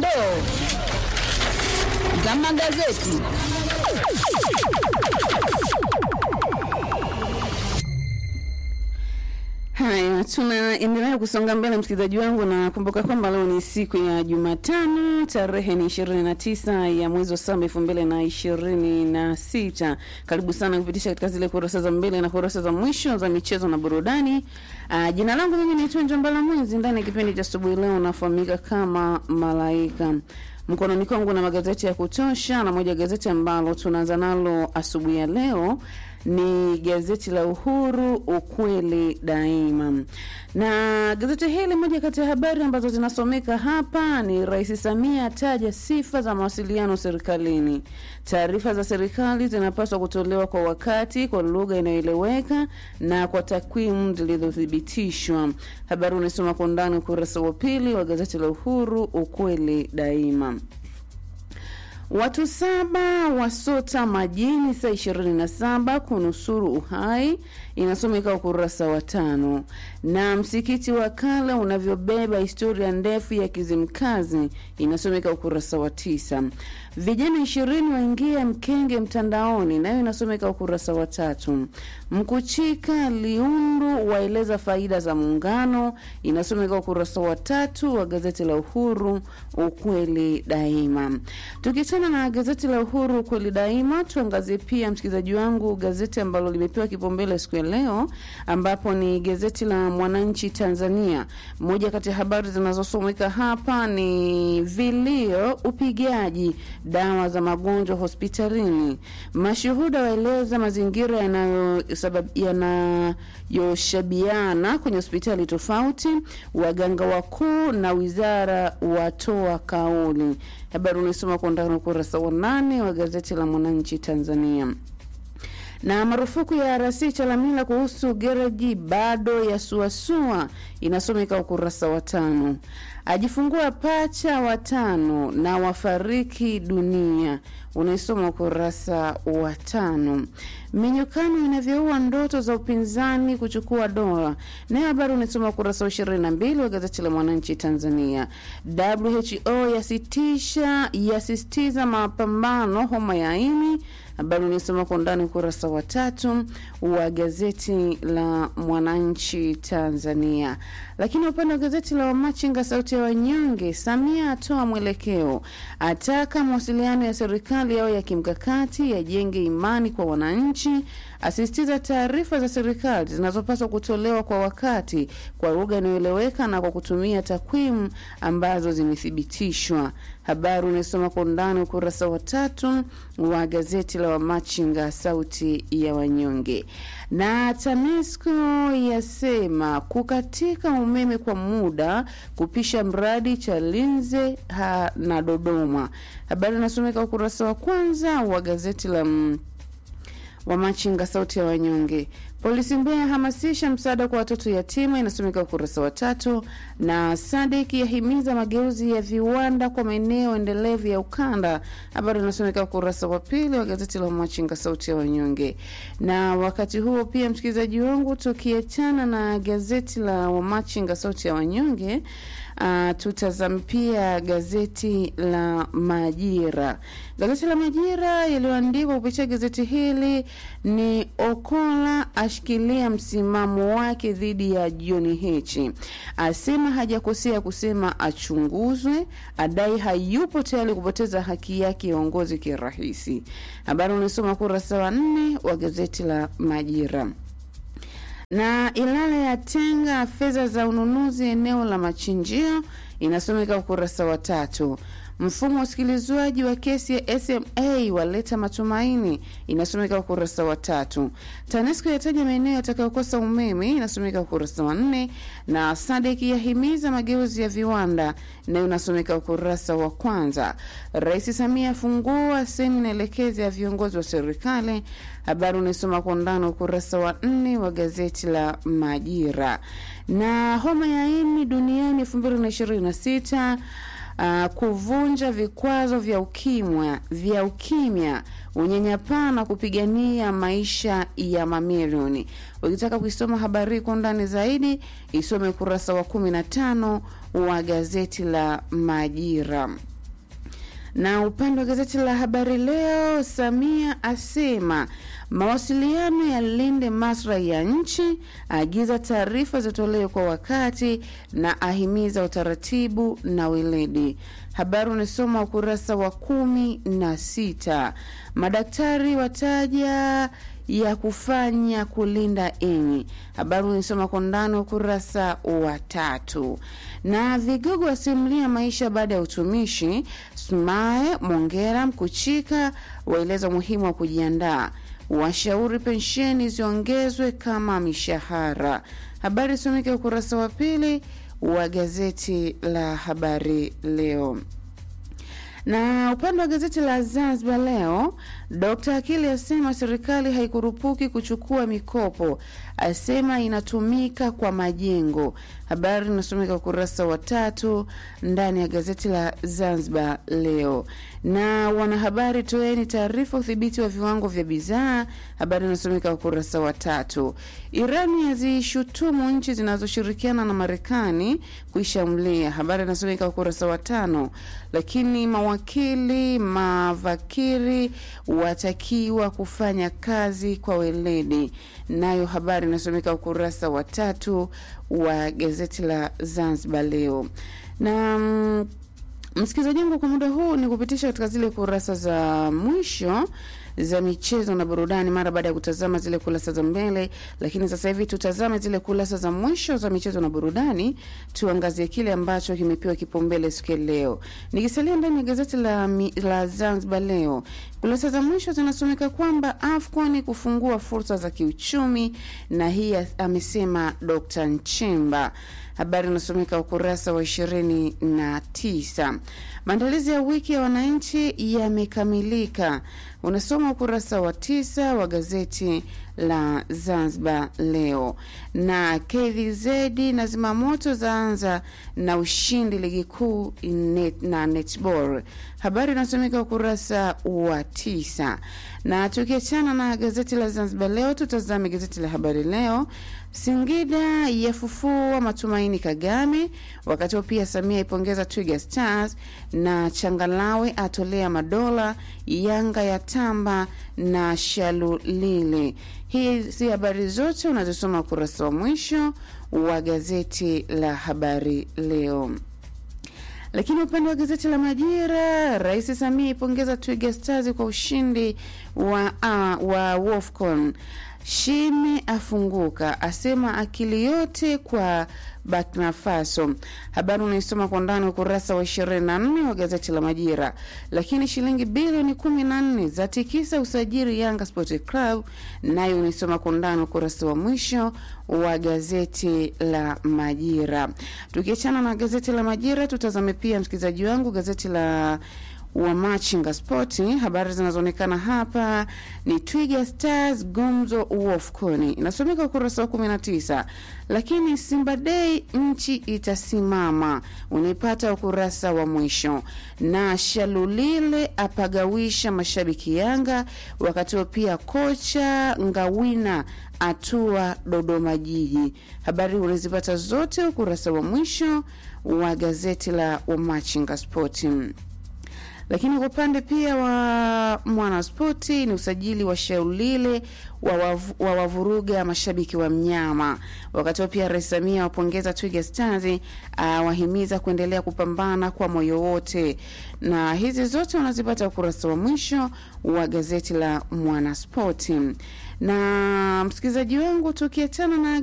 dondoo za magazeti. Haya, tunaendelea kusonga mbele msikilizaji wangu, na kumbuka kwamba leo ni siku ya Jumatano, tarehe ni ishirini na tisa ya mwezi wa saba elfu mbili na ishirini na sita. Karibu sana kupitisha katika zile kurasa za mbele na kurasa za mwisho za michezo na burudani. Uh, jina langu mimi naitwa Njambala Mwezi. Ndani ya kipindi cha asubuhi leo nafahamika kama Malaika mkononi kwangu na magazeti ya kutosha, na moja gazeti ambalo tunaanza nalo asubuhi ya leo ni gazeti la Uhuru, ukweli daima. Na gazeti hili, moja kati ya habari ambazo zinasomeka hapa ni Rais Samia ataja sifa za mawasiliano serikalini. Taarifa za serikali zinapaswa kutolewa kwa wakati, kwa lugha inayoeleweka na kwa takwimu zilizothibitishwa. Habari unasoma kwa undani ukurasa wa pili wa gazeti la Uhuru, ukweli daima. Watu saba wasota majini saa 27 kunusuru uhai, inasomeka ukurasa wa tano. Na msikiti wa kale unavyobeba historia ndefu ya Kizimkazi, inasomeka ukurasa wa tisa. Vijana ishirini waingia mkenge mtandaoni, nayo inasomeka ukurasa wa tatu. Mkuchika Liundu waeleza faida za muungano, inasomeka ukurasa wa tatu wa gazeti la Uhuru, ukweli daima. Tukiachana na gazeti la Uhuru ukweli daima, tuangazie pia msikilizaji wangu gazeti ambalo limepewa kipaumbele siku ya leo, ambapo ni gazeti la Mwananchi Tanzania. Moja kati ya habari zinazosomeka hapa ni vilio, upigaji dawa za magonjwa hospitalini, mashuhuda waeleza mazingira yanayoshabiana kwenye hospitali tofauti, waganga wakuu na wizara watoa kauli. Habari unaisoma kwa ndani ukurasa wa nane wa gazeti la Mwananchi Tanzania na marufuku ya RC Chalamila kuhusu gereji bado ya suasua inasomeka ukurasa wa tano. Ajifungua pacha watano na wafariki dunia unaisoma ukurasa wa tano. Minyukano inavyoua ndoto za upinzani kuchukua dola, nayo habari unaisoma ukurasa wa ishirini na mbili wa gazeti la Mwananchi Tanzania. WHO yasitisha yasisitiza mapambano homa ya ini habari unaisoma kwa undani ukurasa wa tatu wa gazeti la Mwananchi Tanzania. Lakini upande wa gazeti la Wamachinga sauti ya wanyonge, Samia atoa mwelekeo, ataka mawasiliano ya serikali yao ya kimkakati yajenge imani kwa wananchi, asisitiza taarifa za serikali zinazopaswa kutolewa kwa wakati, kwa lugha inayoeleweka na kwa kutumia takwimu ambazo zimethibitishwa. Habari unaisoma kwa undani ukurasa wa tatu wa gazeti la Wamachinga sauti ya wanyonge. Na TANESCO yasema kukatika umeme kwa muda kupisha mradi Chalinze ha na Dodoma. Habari inasomeka ukurasa wa kwanza wa gazeti la Wamachinga sauti ya wanyonge. Polisi Mbeya hamasisha msaada kwa watoto yatima, inasomeka ukurasa wa tatu. Na Sadik yahimiza mageuzi ya viwanda kwa maeneo endelevu ya ukanda, habari inasomeka ukurasa wa pili wa gazeti la Machinga sauti ya wanyonge. Na wakati huo pia, msikilizaji wangu, tukiachana na gazeti la Wamachinga sauti ya wanyonge Uh, tutazame pia gazeti la Majira. Gazeti la Majira yaliyoandikwa kupitia gazeti hili ni Okola ashikilia msimamo wake dhidi ya John Heche, asema hajakosea kusema achunguzwe, adai hayupo tayari kupoteza haki yake ya uongozi kirahisi. Habari unasoma kurasa wa nne wa gazeti la Majira na Ilala yatenga fedha za ununuzi eneo la machinjio, inasomeka ukurasa wa tatu. Mfumo wa usikilizwaji wa kesi ya SMA waleta matumaini, inasomeka ukurasa wa tatu. TANESCO yataja maeneo yatakayokosa umeme, inasomeka ukurasa wa nne. Na SADC yahimiza mageuzi ya viwanda, nayo inasomeka ukurasa wa kwanza. Rais Samia afungua semina elekezi ya viongozi wa serikali, habari unaisoma kwa undani ukurasa wa nne wa gazeti la Majira. Na homa ya ini duniani elfu mbili na ishirini na sita Uh, kuvunja vikwazo vya ukimya vya ukimya, unyanyapaa na kupigania maisha ya mamilioni. Ukitaka kuisoma habari kwa undani zaidi, isome ukurasa wa kumi na tano wa gazeti la Majira. Na upande wa gazeti la Habari Leo, Samia asema mawasiliano yalinde maslahi ya nchi, aagiza taarifa zitolewe kwa wakati na ahimiza utaratibu na weledi. Habari unasoma ukurasa wa kumi na sita. Madaktari wataja ya kufanya kulinda enyi. Habari unisoma kwa ndani ukurasa wa tatu. Na vigogo wasimulia maisha baada ya utumishi. Sumaye Mongera Mkuchika waeleza umuhimu wa kujiandaa, washauri pensheni ziongezwe kama mishahara. Habari isomeke ukurasa wa pili wa gazeti la Habari Leo na upande wa gazeti la Zanzibar Leo, Dr. Akili asema serikali haikurupuki kuchukua mikopo, asema inatumika kwa majengo. Habari inasomeka ukurasa wa tatu ndani ya gazeti la Zanzibar Leo. Na wanahabari, toeni taarifa udhibiti wa viwango vya bidhaa. Habari inasomeka ukurasa wa tatu. Irani yazishutumu nchi zinazoshirikiana na Marekani kuishambulia. Habari inasomeka ukurasa wa tano. Lakini mawakili mavakiri watakiwa kufanya kazi kwa weledi, nayo habari inasomeka ukurasa wa tatu wa gazeti la Zanzibar Leo na mm, msikilizaji wangu, kwa muda huu ni kupitisha katika zile kurasa za mwisho za michezo na burudani mara baada ya kutazama zile kurasa za mbele, lakini sasa hivi tutazame zile kurasa za mwisho za michezo na burudani, tuangazie kile ambacho kimepewa kipaumbele siku ya leo. Nikisalia ndani ya gazeti la, mi- la Zanzibar Leo, kurasa za mwisho zinasomeka kwamba AFCON kufungua fursa za kiuchumi, na hii amesema Dr. Nchemba. Habari inasomeka ukurasa wa ishirini na tisa. Maandalizi ya wiki ya wananchi yamekamilika, unasoma ukurasa wa tisa wa gazeti la Zanzibar Leo. Na KVZ na zimamoto zaanza na ushindi ligi kuu net, na netball. Habari inasomeka ukurasa wa tisa. Na tukiachana na gazeti la Zanzibar Leo, tutazame gazeti la Habari Leo. Singida yafufua matumaini Kagame, wakati huo pia Samia ipongeza Twiga Stars na Changalawe atolea madola, Yanga ya tamba na Shalulile. Hizi habari zote unazosoma ukurasa wa mwisho wa gazeti la Habari Leo. Lakini upande wa gazeti la Majira, Rais Samia ipongeza Twiga Stars kwa ushindi wa, uh, wa Wolfcon. Shime afunguka asema akili yote kwa Burkina Faso. Habari unaisoma kwa ndani ukurasa wa 24 wa gazeti la Majira. Lakini shilingi bilioni 14 za tikisa usajili Yanga Sport Club, nayo unaisoma kwa ndani ukurasa wa mwisho wa gazeti la Majira. Tukiachana na gazeti la Majira, tutazame pia msikilizaji wangu gazeti la wa Machinga Spoti. Habari zinazoonekana hapa ni Twiga Stars gumzo Wolfcon, inasomeka ukurasa wa 19. Lakini Simba Day nchi itasimama, unaipata ukurasa wa mwisho. Na Shalulile apagawisha mashabiki Yanga, wakati huo pia kocha Ngawina atua Dodoma Jiji. Habari unazipata zote ukurasa wa mwisho wa gazeti la Wamachinga Spoti lakini kwa upande pia wa Mwanaspoti ni usajili wa Shaulile wa wavuruga mashabiki wa mnyama. Wakati huo pia Rais Samia wapongeza Twiga Stars, awahimiza kuendelea kupambana kwa moyo wote, na hizi zote unazipata ukurasa wa mwisho wa gazeti la Mwanaspoti. Na msikilizaji wangu, tukiachana na